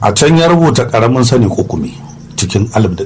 a can ya rubuta ƙaramin sani kukumi cikin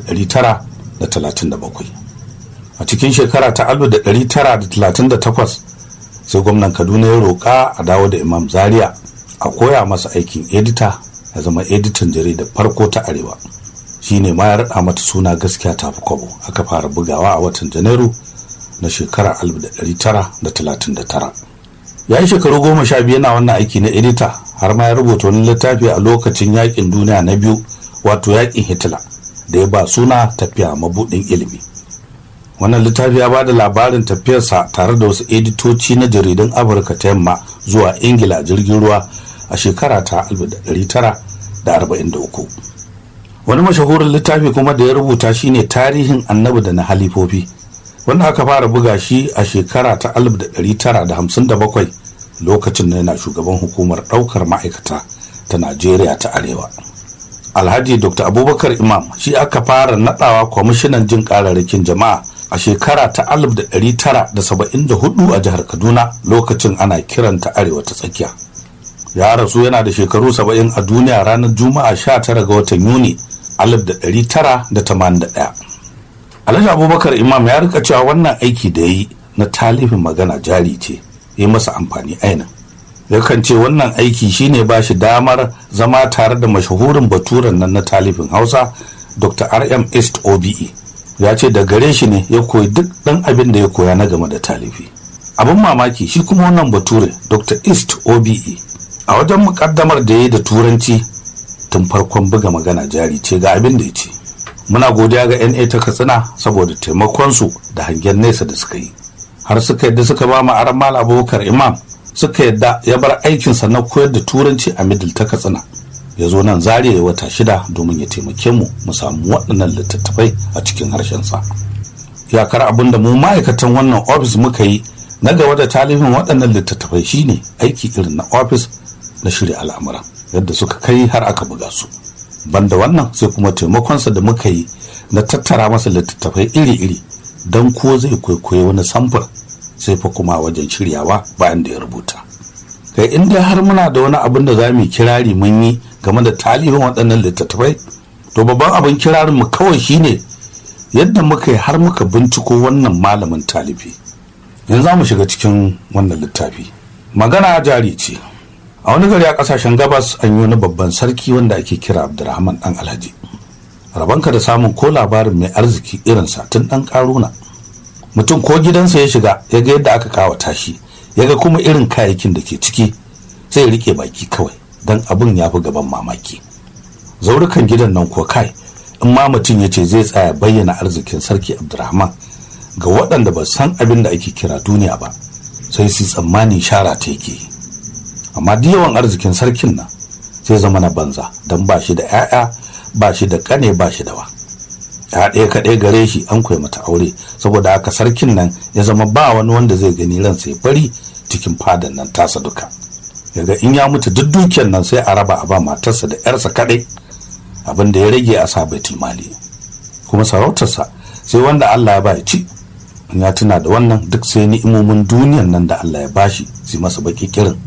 1937 a cikin shekara ta 1938 sai gwamnan kaduna ya roƙa a dawo da imam zaria a koya masa aikin edita ya zama editan jaridar farko ta arewa shi ne ma ya raɗa mata suna gaskiya ta fi kwabo aka fara bugawa a watan janairu na shekara 1939 ya yi shekaru goma sha biyu na wannan aiki na edita har ma ya rubuta wani littafi a lokacin yakin duniya na biyu wato yakin hitler da ya ba suna tafiya mabudin ilimi wannan littafi ya ba da labarin tafiyarsa tare da wasu editoci na jaridun afirka ta yamma zuwa ingila jirgin ruwa a shekara ta 1943 wani mashahurin littafi kuma da ya rubuta shine tarihin annabi da na halifofi wanda aka fara buga shi a shekara ta 1957 lokacin da yana shugaban hukumar ɗaukar ma'aikata ta najeriya ta arewa alhaji dr abubakar imam shi aka fara nadawa kwamishinan jin kararrakin jama'a a shekara ta 1974 a jihar kaduna lokacin ana kiranta arewa ta tsakiya ya rasu yana da shekaru 70 a duniya ranar juma'a 19 ga watan yuni 1981 alhaji abubakar imam ya rika cewa wannan aiki da ya yi na talifin magana jari ce ya masa amfani ainin yakan ce wannan aiki shine ba shi damar zama tare da mashahurin baturen nan na talifin hausa dr rm east obe ya ce da gare shi ne ya koyi duk ɗan abin da ya koya na game da talifi abin mamaki shi kuma wannan bature dr east obe a wajen mukaddamar da ya yi da turanci tun farkon buga magana jari ce ga abin da ya ce muna godiya ga na ta katsina saboda taimakonsu da hangen nesa da suka yi har suka yadda suka ba mu aran mal abubakar imam suka yadda ya bar aikinsa na koyar da turanci a middle ta katsina ya zo nan zariya ya wata shida domin ya taimake mu mu samu waɗannan littattafai a cikin harshensa iyakar abin da mu ma'aikatan wannan ofis muka yi na gaba da talibin waɗannan littattafai shine aiki irin na ofis na shirya al'amura yadda suka kai har aka buga su banda wannan sai kuma taimakonsa da muka yi na tattara masa littattafai iri-iri don ko zai kwaikwayi wani samfur sai fa kuma wajen shiryawa bayan da ya rubuta kai in dai har muna da wani abin da za mu kirari mun yi game da talihin waɗannan littattafai to babban abin kirarin mu kawai shine yadda muka yi har muka binciko wannan malamin talifi yanzu za mu shiga cikin wannan littafi magana jari ce a wani gari a kasashen gabas an yi wani babban sarki wanda ake kira abdurrahman dan alhaji rabanka da samun ko labarin mai arziki irinsa tun dan karuna mutum ko gidansa ya shiga ya ga yadda aka kawata shi ya ga kuma irin kayayyakin da ke ciki sai ya rike baki kawai don abin ya fi gaban mamaki zaurukan gidan nan ko kai in ma mutum ya ce zai tsaya bayyana arzikin sarki abdurrahman ga waɗanda ba san abin da ake kira duniya ba sai su tsammani shara ta yake amma duk yawan arzikin sarkin nan sai zama na banza don ba shi da 'ya'ya ba shi da kane ba shi da wa ya ɗaya kaɗai gare shi an kwai mata aure saboda haka sarkin nan ya zama ba wani wanda zai gani ransa ya bari cikin fadan nan tasa duka yaga in ya mutu duk dukiyar nan sai a raba a ba matarsa da 'yarsa kaɗai abin da ya rage a sa baitul mali kuma sarautarsa sai wanda Allah ya ba ya ci in ya tuna da wannan duk sai ni'imomin duniyan nan da Allah ya bashi su masa baki kirin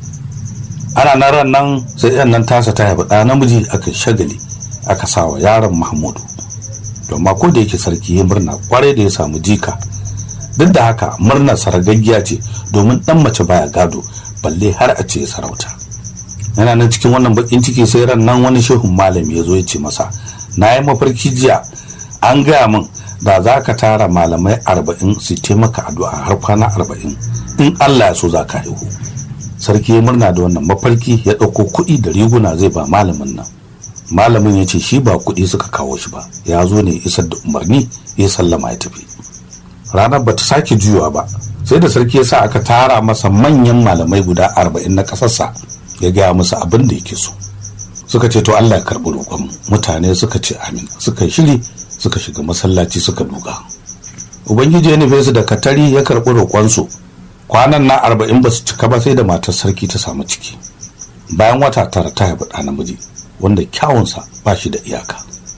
ana nan ran nan sai yan nan tasa ta haifi ɗa namiji aka shagali aka sa wa yaron mahmudu domin ko da yake sarki ya murna kwarai da ya samu jika duk da haka murnar saragaggiya ce domin dan mace baya gado balle har a ce sarauta yana nan cikin wannan bakin ciki sai ran nan wani shehun malami ya zo ya ce masa na yi mafarki jiya an gaya min da za ka tara malamai arba'in su taimaka addu'a har kwana arba'in in allah ya so za ka haihu sarki ya murna da wannan mafarki ya ɗauko kuɗi da riguna zai ba malamin nan malamin ya ce shi ba kuɗi suka kawo shi ba ya zo ne isar da umarni ya sallama ya tafi ranar ba ta sake juyawa ba sai da sarki ya sa aka tara masa manyan malamai guda arba'in na ƙasarsa ya gaya musu abin da yake so suka ce to Allah ya karɓi roƙon mutane suka ce amin suka yi shiri suka shiga masallaci suka duka ubangiji ya nufe su da katari ya karɓi roƙonsu kwanan na arba'in ba su cika ba sai da matar sarki ta samu ciki bayan wata tara ta haifi ɗa namiji wanda kyawunsa ba shi da iyaka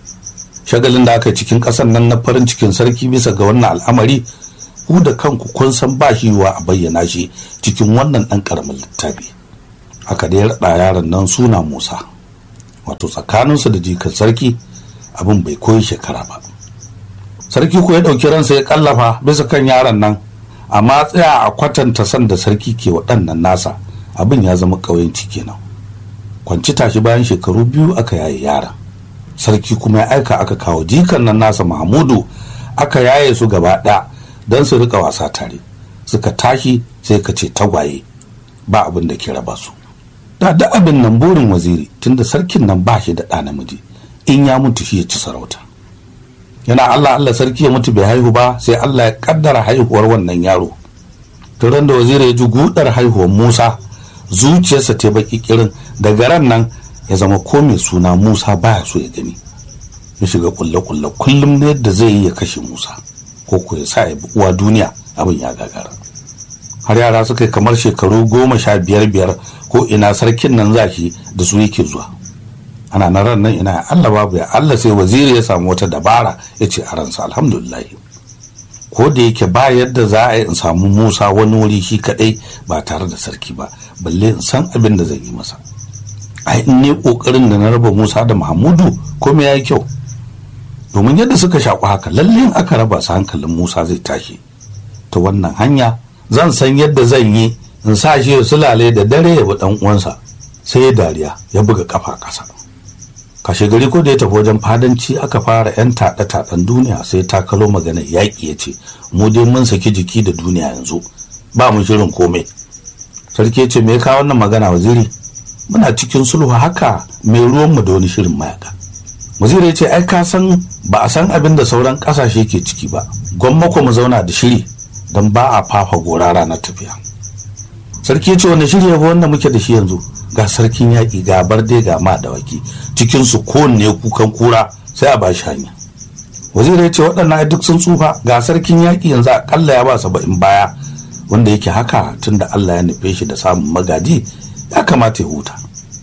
shagalin da aka yi cikin ƙasar nan na farin cikin sarki bisa ga wannan al'amari ku da kanku kun san ba shi yiwa a bayyana shi cikin wannan ɗan ƙaramin littafi haka dai raɗa yaron nan suna musa wato tsakaninsu da jikan sarki abin bai koyi shekara ba sarki ko ya ɗauki ransa ya kallafa bisa kan yaron nan amma tsaya a kwatanta san da sarki ke waɗannan nasa abin ya zama ƙauyenci kenan kwanci tashi bayan shekaru biyu aka yaye yaron sarki kuma ya aika aka kawo jikan nan nasa mahmudu aka yaye su gaba ɗaya don su rika wasa tare suka tashi sai ka ce tagwaye ba abin da ke raba su da da abin nan burin waziri tunda sarkin nan ba shi da ɗa namiji in ya mutu shi ya ci sarauta yana Allah Allah sarki ya mutu bai haihu ba sai Allah ya kaddara haihuwar wannan yaro turan da waziri ya ji gudar haihuwar Musa zuciyarsa ta baki kirin daga ran nan ya zama ko mai suna Musa baya so ya gani ya shiga kulle kulle kullum ne yadda zai yi ya kashe Musa ko ko ya sa ya bi uwa duniya abin ya gagara har yara suka yi kamar shekaru goma sha biyar biyar ko ina sarkin nan zaki da su yake zuwa ana na ran nan ina Allah babu ya Allah sai waziri ya samu wata dabara ya ce a ransa alhamdulillah ko da yake ba yadda za a yi in samu Musa wani wuri shi kadai ba tare da sarki ba balle in san abin da zan yi masa ai in ne kokarin da na raba Musa da Mahmudu komai ya yi kyau domin yadda suka shaku haka lalle aka raba su hankalin Musa zai tashi ta wannan hanya zan san yadda zan yi in sa shi ya sulale da dare ya bi dan uwansa sai ya dariya ya buga kafa kasa kashe gari ko da ya tafi wajen fadanci aka fara yan taɗe taɗen duniya sai ta kalo maganar yaƙi ya ce mu dai mun saki jiki da duniya yanzu ba mu shirin komai sarki ya ce me ka wannan magana waziri muna cikin sulhu haka mai ruwanmu da wani shirin mayaka waziri ya ce ai ka san ba a san abin da sauran ƙasashe ke ciki ba gwamma mu zauna da shiri don ba a fafa gora ranar tafiya sarki ce wanda shirya ba wanda muke da shi yanzu ga sarkin yaƙi ga barde ga ma dawaki cikin su kowanne kukan kura sai a bashi hanya waziri ya ce waɗannan duk sun tsufa ga sarkin yaƙi yanzu akalla ya ba saba'in baya wanda yake haka tunda Allah ya nufe shi da samun magaji ya kamata ya huta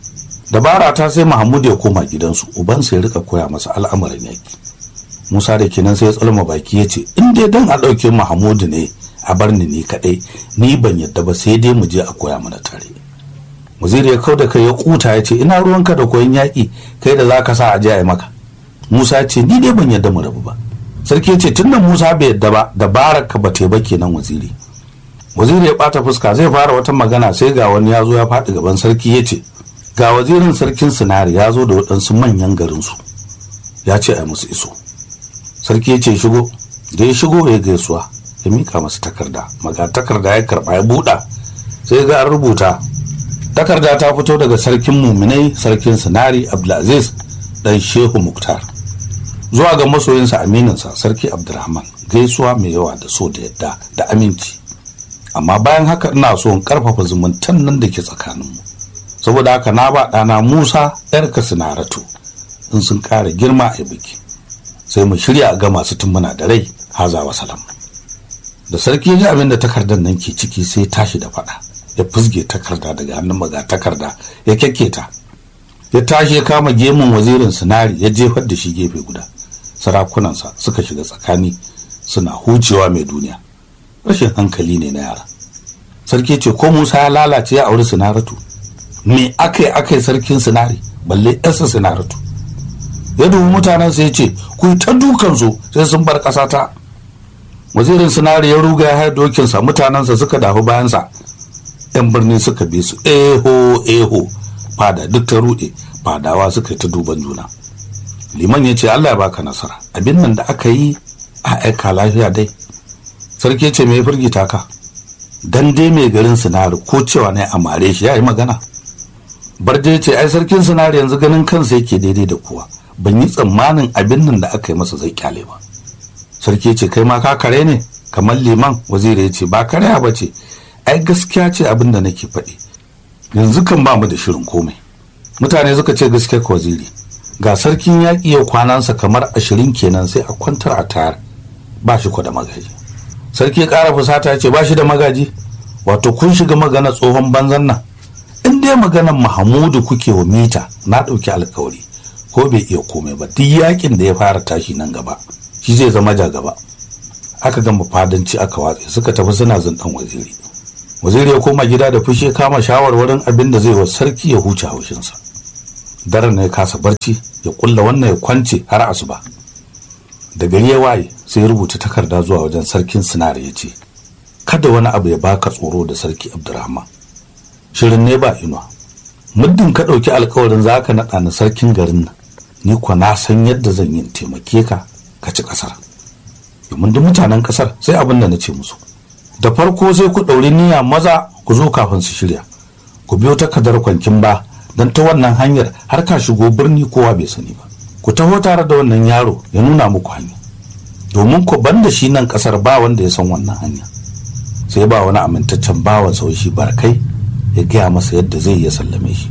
dabara ta sai Mahmud ya koma gidansu ubansa ya rika koya masa al'amuran yaƙi Musa da kenan sai ya tsalma baki ya ce in dai dan a ɗauke Mahmudu ne a bar ni ni kaɗai ni ban yadda ba sai dai mu je a koya mana tare waziri ya kau da kai ya kuta ya ce ina ruwanka da koyon yaƙi kai da za ka sa a je a yi maka Musa ce ni dai ban yadda mu rabu ba sarki ya ce tun da Musa bai yadda ba dabarar ka ba ba kenan waziri waziri ya ɓata fuska zai fara wata magana sai ga wani ya zo ya faɗi gaban sarki ya ce ga wazirin sarkin sinari ya zo da waɗansu manyan garinsu ya ce a musu iso sarki ya ce shigo da ya shigo ya gaisuwa ya mika masa takarda maga takarda ya karba ya buɗa sai ga an rubuta takarda ta fito daga sarkin muminai sarkin sinari abdulaziz dan shehu muktar zuwa ga masoyinsa amininsa sarki abdulrahman gaisuwa mai yawa da so da yadda da aminci amma bayan haka ina so in karfafa zumuntan nan da ke tsakaninmu saboda haka na ba ɗana musa yarka sinaratu in sun ƙara girma a biki sai mu shirya ga masu tumbuna da rai haza wa salam da sarki ya ji abin da takardar nan ke ciki sai tashi da faɗa ya fusge takarda daga hannun maga takarda ya kyakketa ya tashi ya kama gemun wazirin sinari ya jefar da shi gefe guda sarakunansa suka shiga tsakani suna hucewa mai duniya rashin hankali ne na yara sarki ce ko musa ya lalace ya auri sinaratu me aka yi aka yi sarkin sinari balle yarsa sinaratu ya dubi mutanen sai ce ku yi ta dukansu sai sun bar ƙasa ta wazirin sinari ya ruga ya haɗa dokinsa mutanensa suka dafi bayansa yan birni suka bi su eho eho fada duk ta ruɗe fadawa suka yi ta duban juna liman ya ce allah ya baka nasara abin nan da aka yi a aika lafiya dai sarki ce mai firgita ka dan dai mai garin sinari ko cewa ne a mare shi ya yi magana barje ce ai sarkin sinari yanzu ganin kansa yake daidai da kowa ban yi tsammanin abin nan da aka yi masa zai kyale ba sarki ce kai ma ka kare ne kamar liman waziri ya ce ba kare ba ce ai gaskiya ce abin da nake faɗi yanzu kan ba mu da shirin komai mutane suka ce gaskiya ka waziri ga sarkin yaƙi yau kwanansa kamar ashirin kenan sai a kwantar a tayar ba shi da magaji sarki ya ƙara fusata ya ce ba shi da magaji wato kun shiga magana tsohon banzan nan in dai maganar mahamudu kuke wa mita na ɗauki alkawari ko bai iya komai ba duk yakin da ya fara tashi nan gaba shi zai zama ja gaba aka gama fadanci aka watse suka tafi suna zindan waziri waziri ya koma gida da fushi kama shawarwarin abin da zai wa sarki ya huce haushinsa daren na ya kasa barci ya kulla wannan ya kwance har asuba da gari ya waye sai ya rubuta takarda zuwa wajen sarkin sinari ya ce kada wani abu ya baka tsoro da sarki abdurrahman shirin ne ba inuwa muddin ka ɗauki alkawarin za ka naɗa ni sarkin garin nan ni kuwa na san yadda zan yi taimake ka ka ci ƙasar domin duk mutanen ƙasar sai abin da na ce musu da farko sai ku ɗauri niyya maza ku zo kafin su shirya ku biyo takardar kwankin ba don ta wannan hanyar har ka shigo birni kowa bai sani ba ku taho tare da wannan yaro ya nuna muku hanya domin ku banda shi nan ƙasar ba wanda ya san wannan hanya sai ba wani amintaccen bawan sau shi barkai ya gaya masa yadda zai ya sallame shi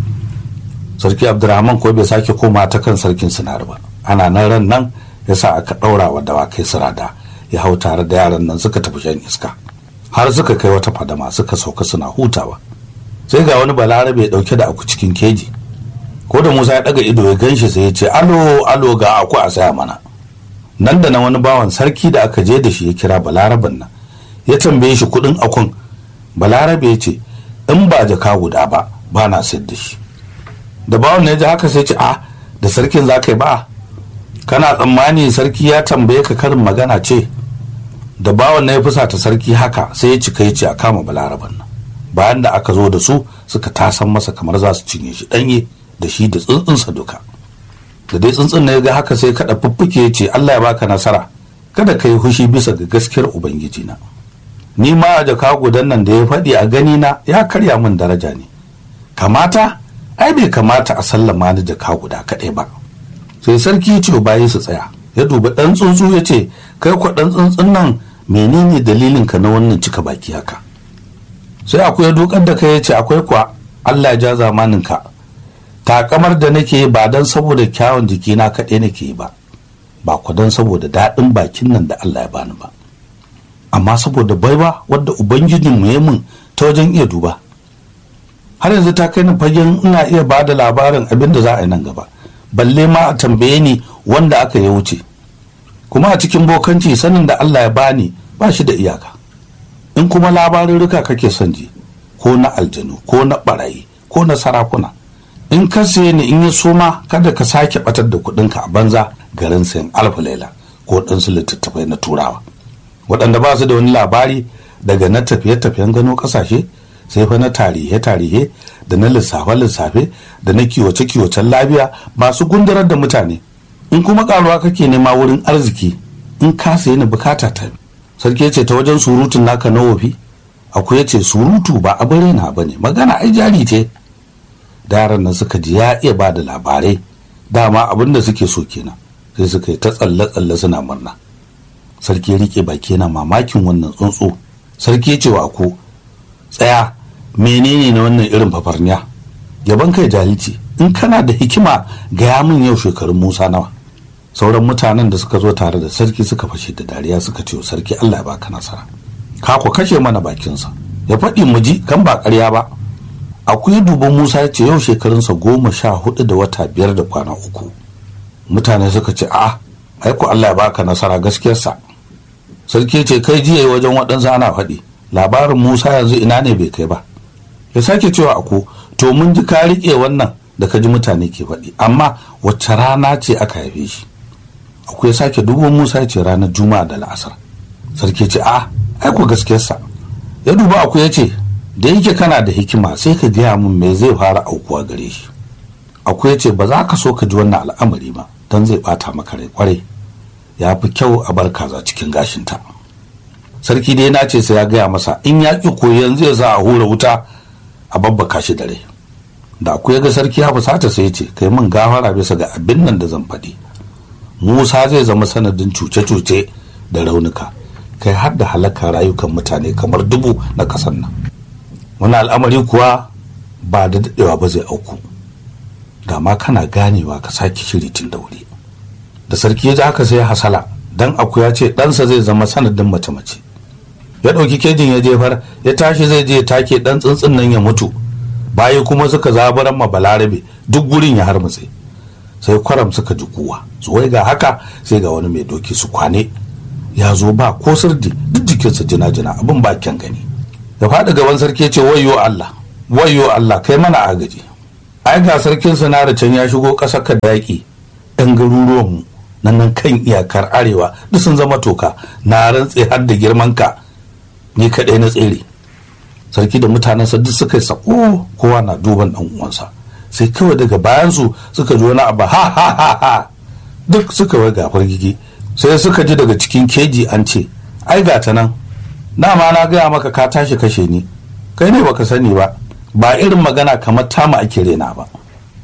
sarki abdurrahman ko bai sake koma ta kan sarkin sinar ba ana nan ran nan ya sa aka ɗaura wa dawakai sirada ya hau tare da yaran nan suka tafi shan iska har suka kai wata fadama suka sauka suna hutawa sai ga wani balarabe dauke da aku cikin keji ko da musa ya daga ido ya ganshi sai ya ce alo alo ga aku a saya mana nan da nan wani bawan sarki da aka je da shi ya kira balaraben nan ya tambaye shi kudin akun balarabe ya ce in ba jaka guda ba ba na sayar da shi da bawan ya ji haka sai ce a da sarkin za ka yi ba kana tsammani sarki ya tambaye ka karin magana ce da bawan na ya fusata sarki haka sai ya cika ya ce a kama balaraban nan bayan da aka zo da su suka tasan masa kamar za su cinye shi danye da shi da tsuntsunsa duka da dai tsuntsun na ya ga haka sai kada fuffuke ya ce Allah ya baka nasara kada ka yi hushi bisa ga gaskiyar ubangiji na ni ma a jaka gudan nan da ya faɗi a gani na ya karya min daraja ne kamata ai bai kamata a sallama ni jaka guda kaɗai ba sai sarki ya ce bayi su tsaya ya dubi ɗan tsuntsu ya ce kai kwa ɗan tsuntsun nan menene dalilin ka na wannan cika baki haka sai akwai ya dukar da kai ya ce akwai kwa Allah ya ja zamanin ka takamar da nake ba don saboda kyawun jikina kaɗai nake yi ba ba ku don saboda daɗin bakin nan da Allah ya bani ba amma saboda baiwa wadda ubangijin mu ya mun ta wajen iya duba har yanzu ta kai ni fagen ina iya ba da labarin abin da za a yi nan gaba balle ma a tambaye ni wanda aka ya wuce kuma a cikin bokanci sanin da Allah ya bani ba shi da iyaka in kuma labarurruka kake son ji ko na aljanu ko na barayi ko na sarakuna in ka siye ni in yi soma kada ka sake batar da kuɗinka a banza garin sayan alfa laila ko ɗansu littattafai na turawa waɗanda ba su da wani labari daga na tafiye-tafiyen gano ƙasashe sai fa na tarihe-tarihe da na lissafe-lissafe da na kiwace-kiwacen lafiya masu gundarar da mutane in kuma karuwa kake nema wurin arziki in ka sayi ni bukata ta sarki ce ta wajen surutun naka na wofi akwai ya ce surutu ba abin raina ba ne magana ai jari ce da yaran nan suka ji ya iya ba da labarai dama abin da suke so kenan sai suka yi ta tsalle-tsalle suna murna sarki ya rike baki yana mamakin wannan tsuntsu sarki ya ce wa ko tsaya menene na wannan irin fafarniya gaban kai jahilci in kana da hikima gaya min yau shekarun musa nawa sauran mutanen da suka zo tare da sarki suka fashe da dariya suka ce sarki allah ya baka nasara ka ku kashe mana bakinsa ya faɗi mu ji kan ba ƙarya ba akwai duban musa ya ce yau shekarunsa goma sha hudu da wata biyar da kwana uku mutane suka ce a aiko allah ya baka nasara gaskiyarsa sarki ce kai jiya wajen waɗansu ana faɗi labarin musa yanzu ina ne bai kai ba ya sake cewa ako to mun ji ka riƙe wannan da ka ji mutane ke faɗi amma wacce rana ce aka haife shi akwai ya sake dubo musa ya ce ranar juma'a da la'asar sarki ce a aiko gaskiyarsa ya duba akwai ya ce da yake kana da hikima sai ka gaya min me zai fara aukuwa gare shi akwai ya ce ba za ka so ka ji wannan al'amari ba don zai bata maka rai kwarai ya fi kyau a bar kaza cikin gashinta sarki dai na ce sai ya gaya masa in ya ƙi koyon zai sa a hura wuta a babbaka shi da rai da akwai ga sarki ya fusata sai ya ce kai min gafara bisa ga abin nan da zan faɗi musa zai zama sanadin cuce-cuce da raunuka kai har da halakar rayukan mutane kamar dubu na ƙasar nan wani al'amari kuwa ba da daɗewa ba zai auku da ma kana ganewa ka sake shiri tun da wuri da sarki ya ji haka sai ya hasala dan akuya ce ɗansa zai zama sanadin mace-mace ya ɗauki kejin ya jefar ya tashi zai je take ɗan tsuntsun nan ya mutu baya kuma suka zabaran ma balarabe duk gurin ya harmutse sai kwaram suka ji kuwa zuwai ga haka sai ga wani mai doki su kwane ya zo ba ko sirdi duk jikinsa jina-jina abin ba kyan gani ya faɗi gaban sarki ce wayo Allah wayo Allah kai mana agaji ai ga sarkin sinara can ya shigo ƙasar ka da yaƙi ɗan garuruwanmu nan nan kan iyakar arewa duk sun zama toka na rantse har da girman ka ni kaɗai na tsere sarki da mutanensa duk suka yi sako kowa na duban ɗan uwansa sai kawai daga bayansu suka ji wani abu ha ha ha ha duk suka wai gafar gigi sai suka ji daga cikin keji an ce ai ga ta nan dama na gaya maka ka tashi kashe ni kai ne baka sani ba ba irin magana kamar tama ake rena ba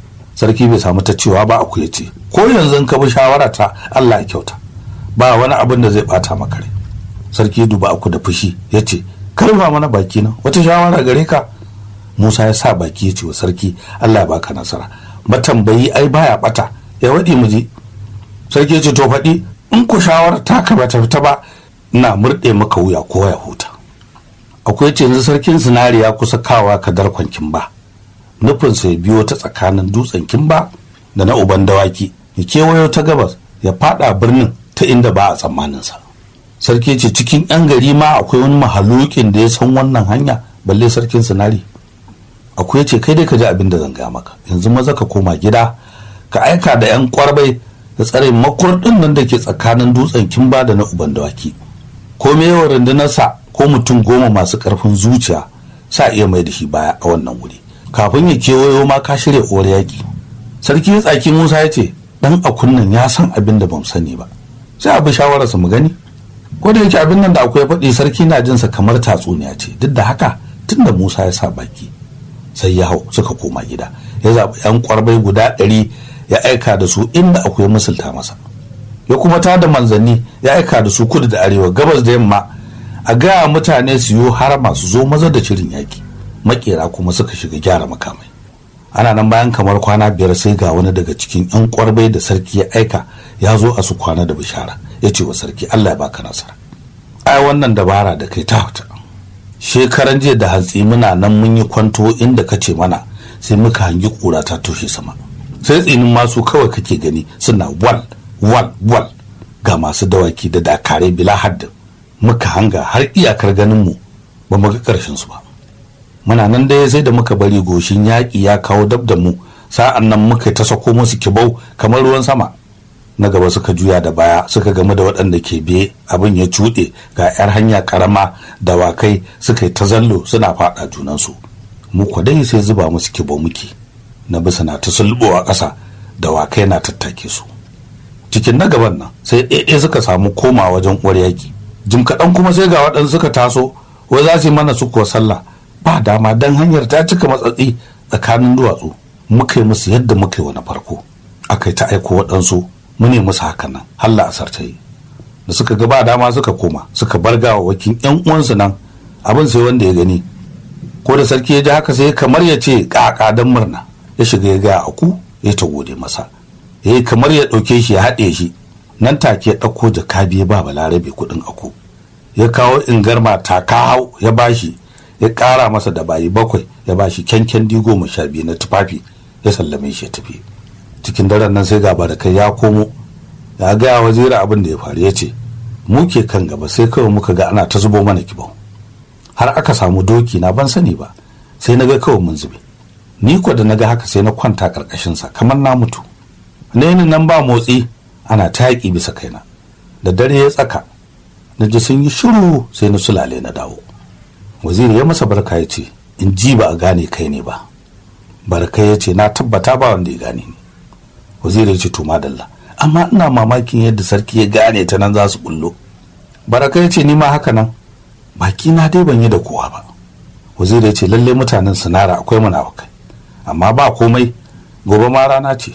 sarki bai samu ta cewa ba aku ya ce ko yanzu ka bi shawara ta Allah ya kyauta ba wani abin da zai bata maka rai sarki duba aku da fushi ya ce karfa mana baki na wata shawara gare ka Musa ya sa baki ya ce wa sarki Allah ya baka nasara matambayi ai baya bata ya waɗi mu je sarki ya ce to faɗi in ku shawara ta ka bata fita ba ina murɗe maka wuya ko ya huta akwai ce yanzu sarkin sinari ya kusa kawa ka darkon kimba nufin sai biyo ta tsakanin dutsen kimba da na uban dawaki ya kewayo ta gabas ya fada birnin ta inda ba a tsammaninsa sarki ce cikin yan gari ma akwai wani mahalukin da ya san wannan hanya balle sarkin sinari akwai ce kai dai ka ji abin da zan gaya maka yanzu maza ka koma gida ka aika da yan kwarbai da tsare makurɗin nan da ke tsakanin dutsen kimba da na uban dawaki ko me yawan rundunarsa ko mutum goma masu ƙarfin zuciya sa iya mai da shi baya a wannan wuri kafin ya kewayo ma ka shirya uwar yaƙi sarki ya tsaki musa ya ce dan akunnan ya san abin da bamu sani ba sai abu shawararsa mu gani ko da yake abin nan da akwai faɗi sarki na jinsa kamar tatsuniya ce duk da haka tunda musa ya sa baki sai ya hau suka koma gida ya zaɓi yan kwarbai guda ɗari ya aika da su inda akwai musulta masa ya kuma ta da manzanni ya aika da su kudu da arewa gabas da yamma a gaya mutane su yi har masu zo maza da shirin yaki makera kuma suka shiga gyara makamai ana nan bayan kamar kwana biyar sai ga wani daga cikin yan kwarbai da sarki ya aika ya zo a su kwana da bishara ya ce wa sarki allah ya baka nasara ai wannan dabara da kai ta huta shekaran jiya da hantsi muna nan mun yi kwanto inda ka ce mana sai muka hangi kura ta toshe sama sai tsinin masu kawai kake gani suna wal wal wal ga masu dawaki da dakare bila haddin muka hanga har iyakar ganin mu ba mu ga karshen su ba muna nan dai sai da muka bari goshin yaƙi ya kawo dab da mu sa'an nan muka ta sako musu kibau kamar ruwan sama na gaba suka juya da baya suka gamu da waɗanda ke biye abin ya cuɗe ga 'yar hanya karama dawakai suka yi ta zallo suna faɗa junansu mu dai sai zuba musu kibau muke na bisa na ta sulɓowa ƙasa dawakai na tattake su cikin na gaban nan sai ɗaiɗe suka samu koma wajen uwar yaƙi jim kaɗan kuma sai ga waɗansu suka taso wai za su yi mana su kuwa sallah ba dama don hanyar ta cika matsatsi tsakanin duwatsu muka yi musu yadda muka yi wa na farko aka yi ta aiko waɗansu mu ne musu hakan nan halla asar ta yi da suka ga ba dama suka koma suka bar gawa wakin yan uwansu nan abin sai wanda ya gani ko da sarki ya ji haka sai kamar ya ce ƙaƙa don murna ya shiga ya gaya aku ya ta gode masa ya yi kamar ya ɗauke shi ya haɗe shi nan take ya ɗauko jaka biyu ba balarabe kuɗin aku ya kawo ingarma taka hau ya bashi ya ƙara masa da bayi bakwai ya bashi kyankyan di goma sha biyu na tufafi ya sallame shi ya tafi cikin daren nan sai gaba da kai ya komo ya gaya wazira abin da ya faru ya ce mu ke kan gaba sai kawai muka ga ana ta zubo mana kibau har aka samu doki na ban sani ba sai na ga kawai mun zube ni ko da na ga haka sai na kwanta ƙarƙashinsa kamar na mutu na nan ba motsi ana ta yaƙi bisa kaina da dare ya tsaka na ji sun yi shiru sai na sulale na dawo waziri ya masa barka ya ce in ji ba a gane kai ne ba barka ya ce na tabbata ba wanda ya gane ni waziri ya ce to madalla amma ina mamakin yadda sarki ya gane ta nan za su bullo baraka ya ce ni ma haka nan baki na dai ban yi da kowa ba waziri ya ce lalle mutanen sinara akwai munafukai amma ba komai gobe ma rana ce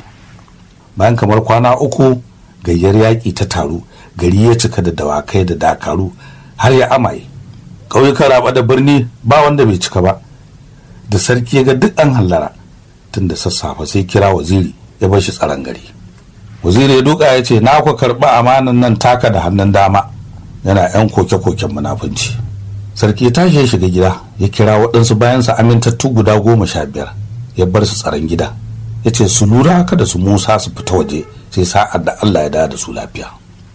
bayan kamar kwana uku gayyar yaƙi ta taru gari ya cika da dawakai da dakaru har ya amaye ƙauyukan raba da birni ba wanda bai cika ba da sarki ya ga duk an hallara tun da sassafe sai kira waziri ya bar shi tsaron gari waziri ya duka ya ce na ku karɓi amanan nan taka da hannun dama yana yan koke-koken munafunci sarki ya tashi ya shiga gida ya kira waɗansu bayansa amintattu guda goma sha biyar ya bar su tsaron gida ya ce su lura kada su musa su fita waje sai sa'ad da allah ya dawo da su lafiya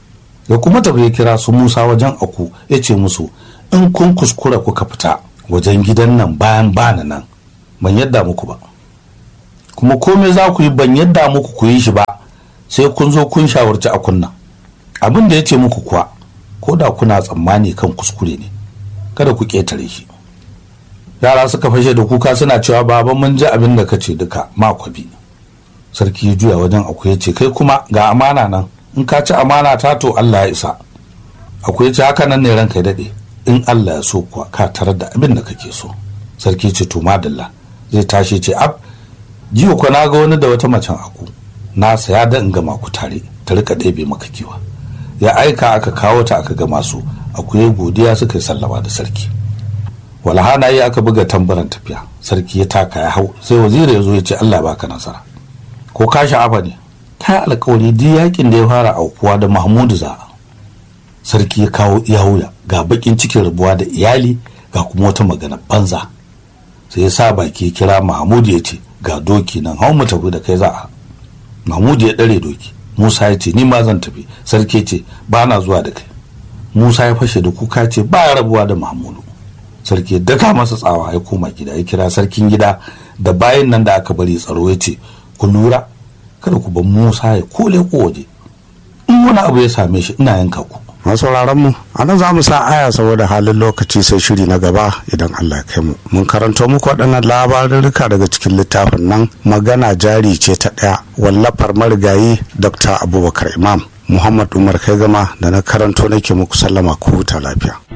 ya kuma tafi ya kira su musa wajen aku ya ce musu in kun kuskura kuka fita wajen gidan nan bayan bana nan ban yadda muku ba kuma komai za ku yi ban yadda muku ku yi shi ba sai kun zo kun shawarci a kunna abin da ya ce muku kuwa ko da kuna tsammani kan kuskure ne kada ku ƙetare shi yara suka fashe da kuka suna cewa baba mun ji abin da ka ce duka makwabi sarki ya juya wajen akwai ce kai kuma ga amana nan in ka ci amana ta to Allah ya isa akwai ce haka nan ne ranka ya daɗe in Allah ya so kuwa ka tarar da abin da kake so sarki ce to madalla zai tashi ce ab jiya ko na ga wani da wata macen aku na saya da in gama ku tare ta rika ɗebe maka kiwa ya aika aka kawo ta aka gama su akwai godiya suka yi sallama da sarki walhana yi aka buga tambaran tafiya sarki ya taka ya hau sai waziri ya zo ya ce Allah baka nasara ko ka sha'afa ne ta alkawari duk yakin da ya fara aukuwa da mahmudu za sarki ya kawo iya ga bakin cikin rabuwa da iyali ga kuma wata magana banza sai ya sa baki ya kira mahmudu ya ce ga doki nan hau mu tafi da kai za a mahmudu ya ɗare doki musa ya ce ni ma zan tafi sarki ce ba na zuwa da kai musa ya fashe da kuka ce ba ya rabuwa da mahmudu sarki ya daka masa tsawa ya koma gida ya kira sarkin gida da bayan nan da aka bari tsaro ya ce ku lura kada ku bar musa ya kole ko waje in wani abu ya same shi ina yanka ku masauraran mu a nan za mu sa aya saboda halin lokaci sai shiri na gaba idan Allah ya kai mu mun karanto muku waɗannan labarurruka daga cikin littafin nan magana jari ce ta ɗaya wallafar marigayi Dr. Abubakar Imam Muhammad Umar kai gama da na karanto nake muku sallama ku huta lafiya